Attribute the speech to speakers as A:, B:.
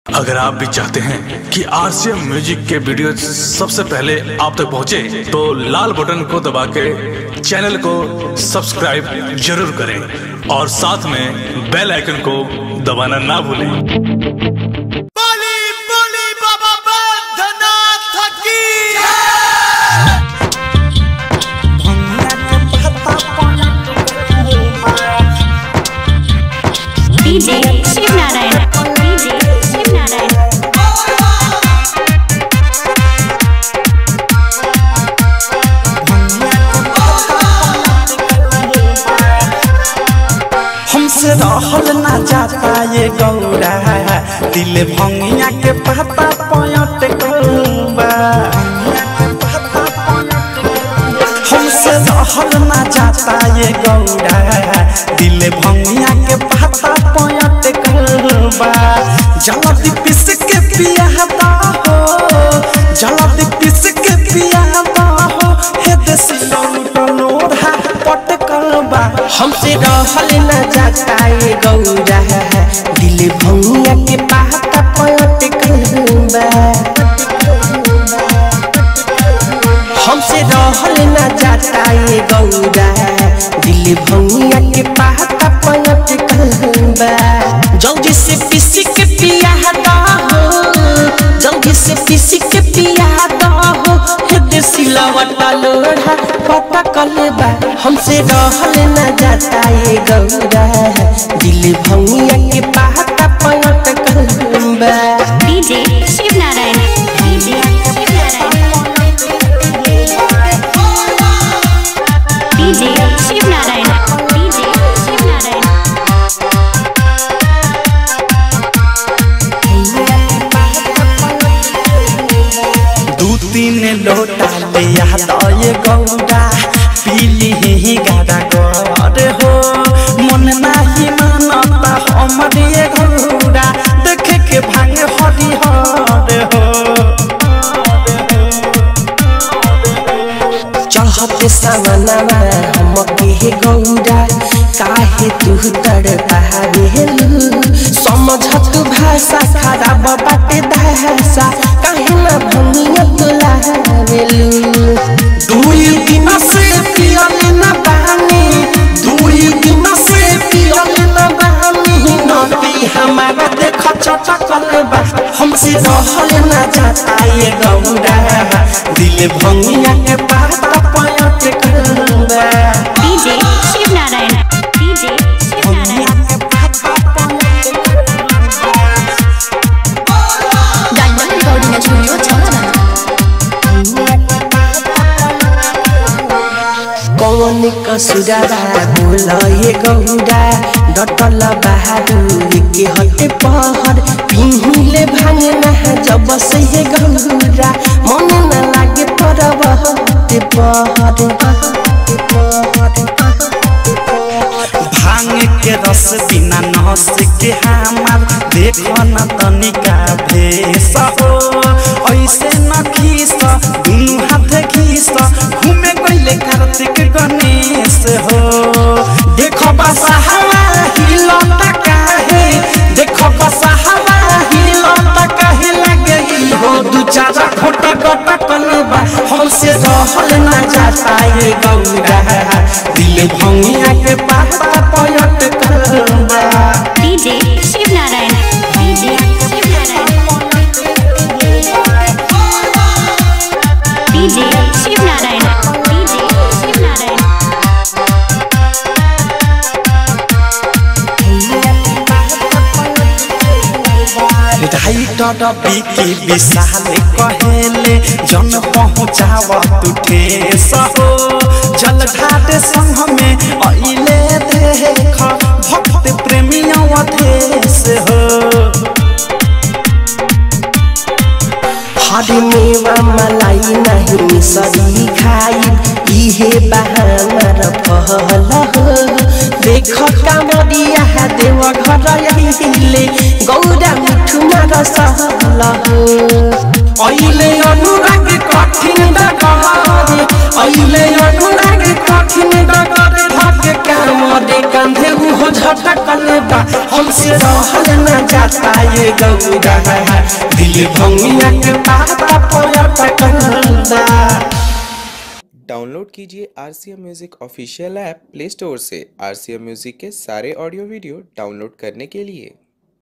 A: अगर आप भी चाहते हैं कि आरसीएम म्यूजिक के वीडियो सबसे पहले आप तक पहुंचे, तो लाल बटन को दबा के चैनल को सब्सक्राइब जरूर करें और साथ में बेल आइकन को दबाना ना भूलें
B: बली बली बाबा बैद्यनाथ की
C: डीजे शिव नारायण डीजे शिव नारायण
D: हमसे रहल ना जाता ये गौरा दिल भंगिया के पता पयट कौबा हमसे रहल ना जाता ये गौरा दिल भंगिया के पता पयट कौबा जल्दी पिस के पिया हो जल्दी पिस के पिया हो हे देश लोढ़ा पटकल बा
E: हमसे रहल न जाता ये गौरा दिल भंगिया के पाता पयट कहबा हमसे रहल न जाता ये गौरा दिल भंगिया के पाता पयट कहबा जल्दी से पीसी के पिया हो जल्दी से पीसी के पिया हो हे देसी लवटा लोढ़ा पता कलबा हमसे रहल न जाता ये गौरा दिल भंगिया के पाता पयट कहबा
C: DJ Shiv Narayan DJ Shiv Narayan DJ Shiv Narayan DJ Shiv Narayan
D: दू तीन लोटा ले याद ये गौरा पीली ही गाड़ा कर हो मन नाही मानता हमर ये गौरा देखे के भांग हरी हर हो
E: चढ़ते सामनामा हम के गौरा काहे तू तड़ पावेलू समझत भाषा खराब बाटे भाषा काहे ना भंगिया तू लावेलू
D: दुई दिन से पियल न बानी दुई दिन से पियल न बानी नदी हमारा देख चटकल बा हमसे रहल न जाता ये गौरा दिल भंगिया के पाता पयट करबा
C: DJ Shiv Narayan DJ Shiv Narayan diamond recording studio Chhawna
E: कौन कसुराबा बोल ये गौरा डटल बहादुर के हटे पहर पिहिले भांगे ना जब से ये गौरा मन न लागे परब हटे पहर
D: भांग के रस बिना नस के हमार देखो न तनिका भेस हो ऐसे न खीस दुनु हाथ खीस घूमे गईले कार्तिक गणेश हो देखो बसा हवा हिलता काहे देखो बसा हवा हिलता काहे लगे हो दू चारा खोटा गोटा कलबा हमसे रहल ना जाता ये गौरा दिल भंगिया के पाता पयट करबा
C: DJ Shiv Narayan DJ Shiv Narayan DJ Shiv Narayan DJ Shiv Narayan
D: writer Bicky Vishal कहेले जन पहुँचाव तू ठेस हो जल घाट संग में अइले देख भक्त प्रेमिया देश हो
E: हरे मेवा मलाई नहीं सरी खाई इहे बहाना र फल हो देख कामरिया देव घर अहिले गौरा मिठुमा र सहल हो
D: अहिले अनुराग कठिन डगरे अहिले अनुराग कठिन डगरे
E: धके कामरे कान्धे उहो झटकल बा हमसे रहल न जाता ये गौरा दिल भंगिया के पाता पयटकल बा
F: डाउनलोड कीजिए R C M music official app Play Store से आर सी एम म्यूज़िक के सारे ऑडियो वीडियो डाउनलोड करने के लिए